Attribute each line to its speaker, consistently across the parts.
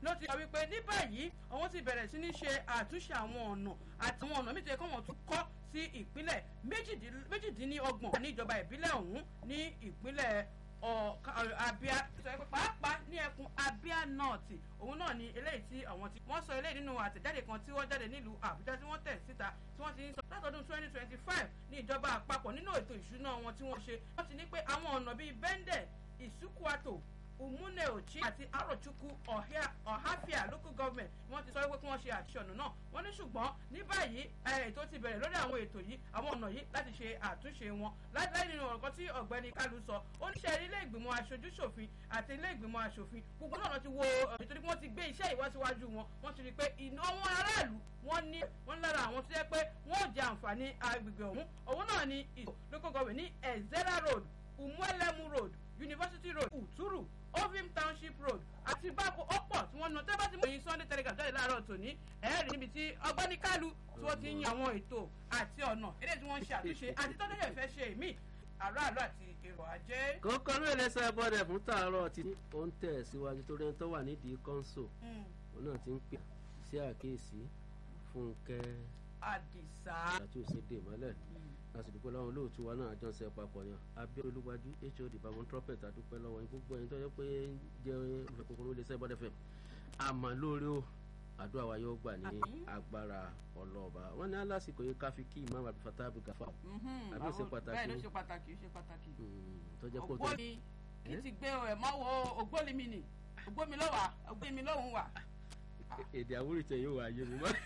Speaker 1: ló ti sọ wípé ní báyìí àwọn ti bẹ̀rẹ̀ sí ní ṣe àtúnṣe àwọn ọ̀nà àti àwọn ọ̀nà mìíràn kí wọ́n tún kọ́ sí ìpínlẹ̀ méjìdínlọ́gbọ̀n ní ìjọba ìbílẹ̀ ọ̀hún ní ìpínlẹ̀ abia sọ pé pàápàá ní ẹkùn abia north òun náà ni eléyìí tí àwọn tí wọ́n sọ eléyìí nínú àtẹ̀jáde kan tí wọ́n jáde nílùú àbújá tí wọ́n tẹ̀ síta tí wọ́n ti ń sọ látọdún twenty twenty five ní ìjọba àpapọ̀ nínú ètò ìṣúná wọn tí wọ́n ṣe wọ́n ti ní pé àwọn ọ̀nà bíi bẹ́ńdẹ̀ ìsúkúàtò umune ochi àti arochukwu ọ̀háfíà local government wọ́n ti sọ wípé kí wọ́n ṣe àtúnṣe ọ̀nà náà wọ́n ní ṣùgbọ́n ní báyìí ètò ti bẹ̀rẹ̀ lórí àwọn ètò yìí àwọn ọ̀nà yìí láti ṣe àtúnṣe wọn láì nínú ọ̀rọ̀ kan tí ọ̀gbẹ́ni kálu sọ ó ní ṣe ilé ìgbìmọ̀ aṣojú ṣòfin àti ilé ìgbìmọ̀ aṣòfin gbogbo náà ti wo nítorí wọ́n ti gbé iṣẹ́ ìwọ́síwájú wọn wọ́n ti rí i pé ìná wọn aráàlú wọ́n ní wọ́n lára àwọn tó yẹ pé wọ́n ò jẹ àǹfààní agbègbè ọ̀hún òun náà ni ìlú local government ní ezera road umuelemu road university road uturu ovim township road àti báko ọ̀pọ̀ tí wọ́n ná tẹ́ bá ti mú èyí sunday telegram jáde láàárọ̀ tòní ẹ̀ẹ́rì níbi tí ọgbẹ́ni kálù tí wọ́n ti ń yan àwọn ètò àti ọ̀nà eré tí wọ́n ń ṣe àtúnṣe àti tọ́jú ẹ̀ fẹ́ ṣe mí aráàlú àti èrò ajé.
Speaker 2: kókó ló lè sọ ẹbọdẹ fún tààrọ tí ó ń tẹ̀ síwájú torí ẹni tó wà nídìí kọ́ńsò òun náà ti ń pè sí àkíyèsí fúnkẹ́
Speaker 1: àdìsá
Speaker 2: àti òsèdè mọ́lẹ̀ láti dúpẹ́ lọ́wọ́ olóòtú wa náà jọ́sẹ̀ papọ̀ yan abẹ́rẹ́ olúwájú hod babon trumpet àdúpẹ́ lọ́wọ́ yín gbogbo ẹni tó yẹ pé jẹ́ olùkókòrò lè sẹ́bọ̀dẹ̀ fẹ́ àmọ́ lórí o àdúrà wa yóò gbà ní agbára ọlọ́ọ̀bà wọn ní alásìkò yìí káfí kí imam abdulfatah abdulgafa àbí ó ṣe pàtàkì
Speaker 1: bẹ́ẹ̀ ló ṣe pàtàkì ó ṣe pàtàkì
Speaker 2: tó jẹ́ kó tó
Speaker 1: ògbómi kì í ti gbé ẹ̀ mọ́ wo ògbómi mi nì ògbómi lọ́wà ògbómi lọ́hùn wà.
Speaker 2: èdè àwòrán ìtẹ̀ yóò wá yé mi mọ́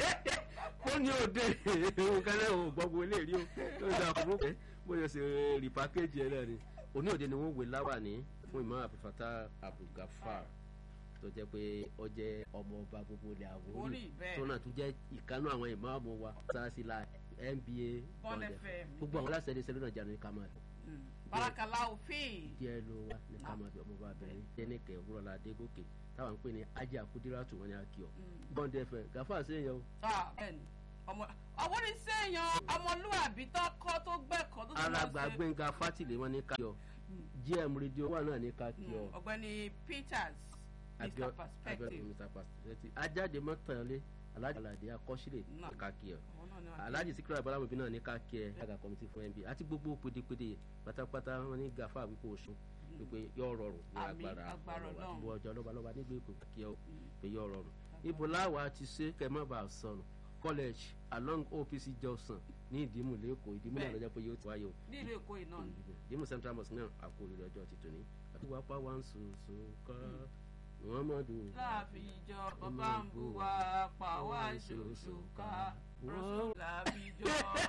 Speaker 2: ó ní òde òun kan náà ò gbọ́gbọ́ eléyìí o tó ń da àkókò pé bóyá ṣe rí pàkéjì ẹ náà ni òní òde ni wọ́n wé láwàní fún ìmọ̀ àbúfàtà abdulgafar tó jẹ́ pé ó jẹ́ ọmọ ọba gbogbo ilẹ̀ àwòrán tó náà tún jẹ́ ìkánú àwọn ìmáàmù wa sáàsì la nba
Speaker 1: bọ́ọ̀lù fm
Speaker 2: gbogbo àwọn aláṣẹ ẹni sẹ́lẹ̀ náà jáde ní kàmáà
Speaker 1: barakala òfin.
Speaker 2: díẹ̀ ló wá ní kàmáà bí ọmọ bá bẹ̀rẹ̀ jẹ́nìkẹ́ òwúrọ̀lá adégòkè táwọn ń pè ní ajé àkúdíràtù wọn ni a kì ọ bọ́ǹdì ẹ̀fẹ̀ gàfà sẹ́yìn o.
Speaker 1: bẹ́ẹ̀ni ọmọ ọwọ́ ní sẹ́yìn ọmọlúwàbí tó kọ́ tó gbẹ̀kọ́ tó tó lọ sí.
Speaker 2: alàgbà gbẹ̀ngà fátìlẹ̀ wọn ní ká kí ọ gm rédíò wà náà ní ká kí ọ.
Speaker 1: ọ̀gbẹ́ni peters mr perspective
Speaker 2: mr perspective ajáde mọ́tàlẹ́ alájà aládé akọ́sílẹ̀ ní ká kí ọ alájì síkírà ìbáraẹ̀mọ̀bí náà ní ká kí ẹ àgà kọ́mítì fún nba àti gbogbo pédépédé pátápátá wọn ní gàfà wípé oṣù wípé yóò rọrùn ní agbára ọ̀rọ̀ àti ọjọ́ lọ́balọ́ba nígbà èkó kí ọ pé yóò rọrùn. ibo láwa ti ṣe kẹmọ́ bá a sọnù college along opc johnson ní ìdímù lẹ́kọ̀ọ́ ìdímù náà lọ́jọ́ pé yóò ti wáyé o.
Speaker 1: ní ìlú èkó yìí náà.
Speaker 2: ìdímù central mosque náà àkó olùdó ọjọ́ ti tòní. àdúgbò apá wa ń sòsò ká muhammadu.
Speaker 1: láàfin ìjọ bàbá ń bu wa pa wá ṣoṣo ká láàfin ìjọ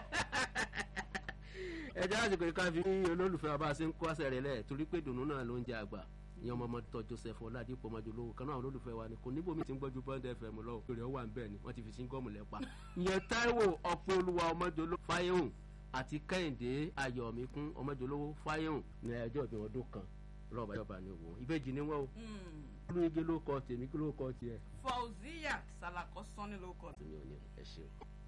Speaker 2: ẹjẹ àsìkò yìí ká fi olólùfẹ́ wa bá a ṣe ń kó àṣẹ rẹ̀ lẹ̀ torí pé dùnú náà ló ń jẹ àgbà ìyẹn ọmọ ọmọdé joseph ọládìpọ̀ ọmọdé olówó kan náà olólùfẹ́ wa ni kò níbo mi ti ń gbọ́jú bond fm lọ òkèrè ọwà ń bẹ̀ ni wọ́n ti fi síngọ́ọ̀mù lẹ́pa ìyẹn táíwò ọ̀pọ̀ olúwa ọmọdé olówó fáyéhùn àti kẹ́hìndé ayọ̀míkún ọmọdé olówó fáyéhùn ní ẹjọ́ ìbí ọdún kan lọ́ọ̀bà yọba ni òwò ìbejì ni wọ́n o olú igi ló kọ tèmi kí ló kọ tiẹ̀.
Speaker 1: fauziya salakọ sanni ló kọ.
Speaker 2: tèmi ò ní ẹ ṣeun.